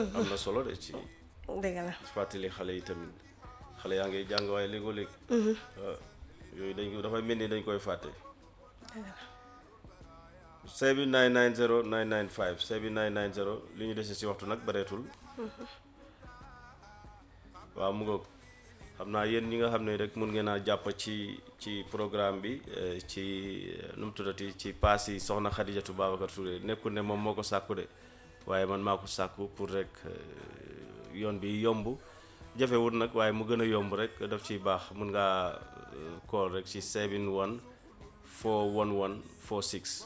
am na solo de ci dëgg la fàttali xale yi tamit xale yaa ngi jàng waaye léegoo léeg waaw yooyu dañ ko dafay mel ni dañ koy fàtte 7990 995 7990 li ñu dese si waxtu nag bareetul waaw mu ngoog xam naa yéen ñi nga xam ne rek mun ngeen a jàpp ci ci programme bi eh, ci eh, nu mu tuddati ci paas yi soxna Xadijatu Babacar Touré nekkul ne moom moo ko sàkku de waaye man maa ko sàkku pour rek eh, yoon bi yomb jafewut nag waaye mu gën a yomb rek daf ciy baax mun ngaa call rek ci 71 411 46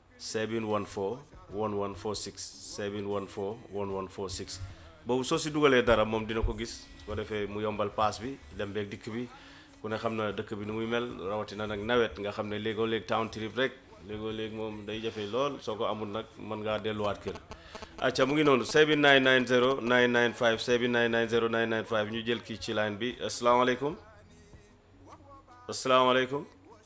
714 1146 714 1146 boobu soo si dugalee dara moom dina ko gis su ko defee mu yombal paas bi dem beeg dikk bi ku ne xam na dëkk bi nu muy mel rawatina nag nawet nga xam ne léegoo léeg town trip rek léegoo léeg moom day jafe lool soo ko amul nag mën ngaa delluwaat kër acca mu ngi noonu 7990 995 7990 995 ñu jël kii ci line bi asalaamaaleykum asalaamaaleykum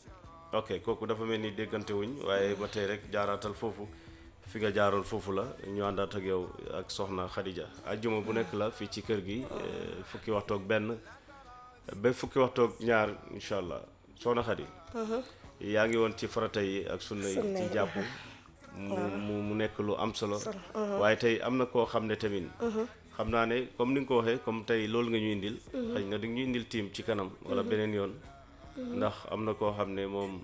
ok kooku dafa mel ni déggante wuñ waaye ba tey rek jaaraatal foofu fi nga jaaroon foofu la ñu àndaat ak yow ak soxna Khadija ajjuma bu nekk la fii ci kër gi eh, fukki waxtoog benn ba fukki waxtoog ñaar incha allah soxna Khadi yaa ngi woon ci farata yi ak sunna yi Sunna ci yi, jàpp mu mu mu nekk lu am solo waaye tey am na koo xam ne tamit xam naa ne comme ni nga ko waxee comme tey loolu nga ñu indil xëy na di nga ñu indil tiim ci kanam wala beneen yoon ndax am na koo xam ne moom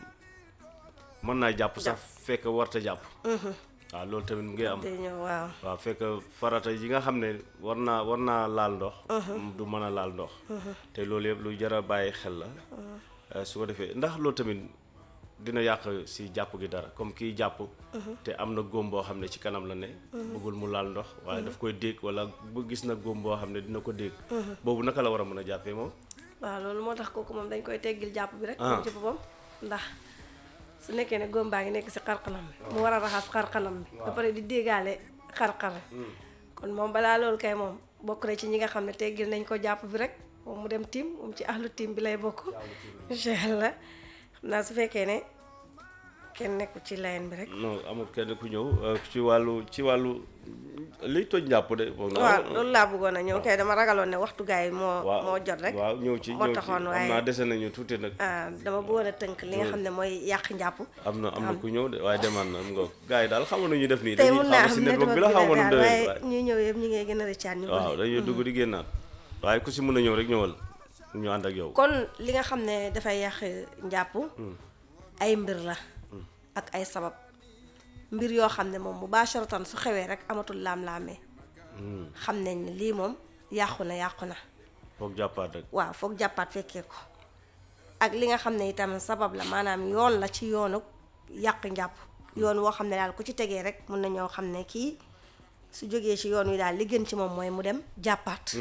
mën naa jàpp sax fekk warta jàpp waaw loolu tamit mu ngi am day ñëw waaw waaw fekk farata yi nga xam ne war naa war naa laal ndox du mën a laal ndox te loolu yëpp lu jar a bàyyi xel la Eh, su ko defee ndax loolu tamit dina yàq si jàpp gi dara comme kii jàpp te am na góom boo xam ne ci kanam la ne bëggul mu laal ndox waaye daf koy dégg wala bu gis na góom boo xam ne dina ko dégg boobu naka la war a mën a jàppee moom waaw loolu moo tax kooku moom dañ koy teggil jàpp bi rek Ah. moom ci boppam ndax su nekkee ne góom baa ngi nekk si xarxanam bi mu war a raxas xarxanam bi ba pare di déggaale xarxar kon moom balaa loolu kay moom bokk na ci ñi nga xam ne teggil nañ ko jàpp bi rek moom mu dem tiim moom ci ahlu tiim bi lay bokk incha allah xam naa su fekkee ne kenn nekku ci line bi rek non amul kenn ku ñëw eh, ci wàllu ci wàllu liy toj njàpp de foog naa waaw loolu laa bëggoon a ñëw kay dama ragaloon ne waxtu gaay yi moo waaw moo jot rek waaw ñëw ci moo ñëw ci taxoon xam waaye naa dese nañu tuuti nag ah dama bëggoon a tënk li nga xam ne mooy yàq njàpp am na am na ku ñëw de waaye demaan na mu nga gars yi daal xamoon nañu def nii tey dañuy mun naa xaw am si network bi la network xamoon bi nu la daal demee waaye ñuy ñëw yëpp ñu ngi gën a rëccaat ñu waaw bëri dañuy dugg di génnaat waaye ku si mun a ñëw rek ñëwal ñu ànd ak yow kon li nga xam ne dafay yàq njàpp ay mbir la ak ay sabab mbir yoo xam ne moom mubasharatan su xewee rek amatul laam-laamee xam nañ ne lii moom yàqu na yàqu na foog jàppaat rek waaw foog jàppaat fekkee ko ak li nga xam ne itam sabab la maanaam yoon la ci yoonu yàq njàpp yoon woo xam ne daal ku ci tegee rek mun na ñoo xam ne kii su jógee ci yoon wi daal li gën ci moom mooy mu dem jàppaat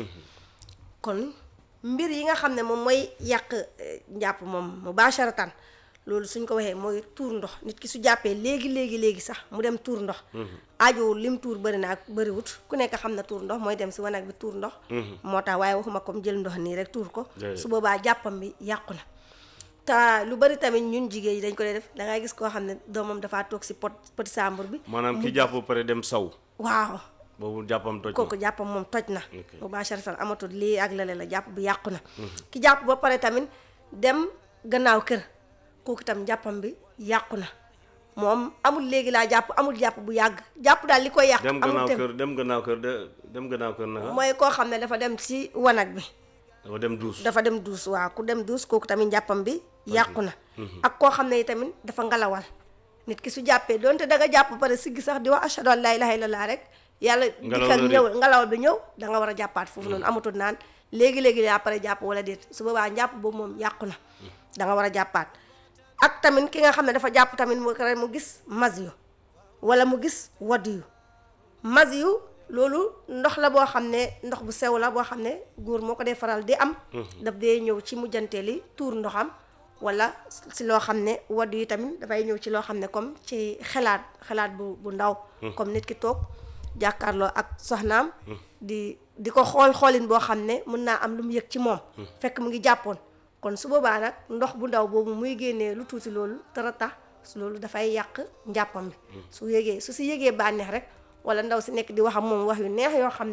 kon mbir yi nga xam ne moom mooy yàq eh, njàpp moom mubasharatan loolu suñ ko waxee mooy tuur ndox nit ki su jàppee léegi léegi léegi sax mu dem tuur ndox aajowul lim tuur bëri na ak bëriwut ku nekk xam na tuur ndox mooy dem si wanag bi tuur ndox moo tax waaye waxuma comme jël ndox nii rek tuur ko Déedéet. su boobaa jàppam bi yàqu na te lu bari tamit ñun jigéen yi dañ ko dee def da ngay gis koo xam ne doomam dafaa toog si pot petit sàmbur bi maanaam ki jàpp ba pare dem saw waaw boobu jàppam toj kooku na jàppam moom toj na Ok. mubasharatan amatul lii ak lale la jàpp bi yàqu na ki jàpp ba pare tamit dem gannaaw kër kooku tam jàppam bi yàqu na moom amul léegi laa jàpp amul jàpp bu yàgg jàpp daal li koy yàq dem amul gannaaw tem kër dem gannaaw kër de dem gannaaw kër naka mooy koo xam ne dafa dem si wanag bi dafa dem duus dafa dem duus waaw ku dem duus kooku tamit njàppam bi yàqu na ak koo xam ne tamit dafa ngalawal nit ki su jàppee donte da nga jàpp ba pare siggi sax di wax ashhadu an laa ilaaha illallah rek yàlla Ngelaw dikkal la ñëw ngalawal bi ñëw da nga war a jàppaat foofu noonu amatul naan léegi-léegi yaa pare jàpp wala déet su boobaa njàpp boobu moom yàqu na da nga war a jàppaat ak tamit ki nga xam ne dafa jàpp tamit mu kare mu gis mas yu wala mu gis wadd yu mas yu loolu ndox la boo xam ne ndox bu sew la boo xam ne góor moo ko dee faral di am daf dee ñëw ci mujjanteeli tuur ndoxam wala si loo xam ne wadd yi tamit dafay ñëw ci loo xam ne comme ci xelaat xelaat bu bu ndaw comme nit ki toog jàkkaarloo ak soxnaam di di ko xool xoolin boo xam ne mën naa am lu mu yëg ci moom fekk mu ngi jàppoon kon su boobaa nag ndox bu ndaw boobu muy génnee lu tuuti loolu tara tax loolu dafay yàq njàppam bi su yégee su si yégee bànneex rek wala ndaw si nekk di wax ak moom wax yu neex yoo xam